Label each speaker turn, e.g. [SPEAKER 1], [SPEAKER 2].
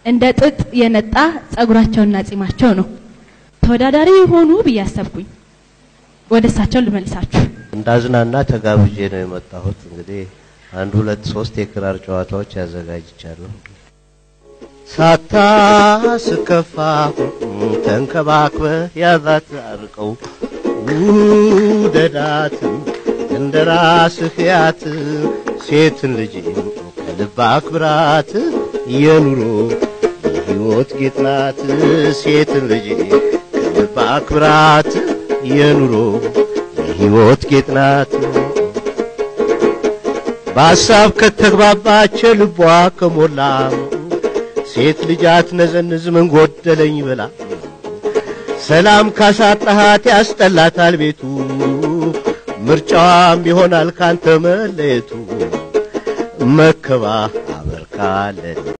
[SPEAKER 1] እንደ ጥጥ የነጣ ጸጉራቸውና ጺማቸው ነው። ተወዳዳሪ የሆኑ ብዬ አሰብኩኝ። ወደ እሳቸው ልመልሳችሁ።
[SPEAKER 2] እንዳዝናና ተጋብዤ ነው የመጣሁት። እንግዲህ አንድ ሁለት ሶስት የክራር ጨዋታዎች ያዘጋጅቻለሁ። ሳታስከፋ ተንከባክበ ያዛት አርቀው ውደዳት እንደ ራስህ ያት ሴትን ልጅ ከልብ አክብራት የኑሮ የሕይወት ጌጥ ናት ሴትን ልጅ ከልብ አክብራት የኑሮ የሕይወት ጌጥ ናት በሐሳብ ከተግባባች ልቧ ከሞላ ሴት ልጅ አትነዘንዝ ምን ጎደለኝ ብላ ሰላም ካሳጣሃት ያስጠላታል ቤቱ ምርጫዋም ይሆናል ካንተ መለየቱ መከባበር ካለ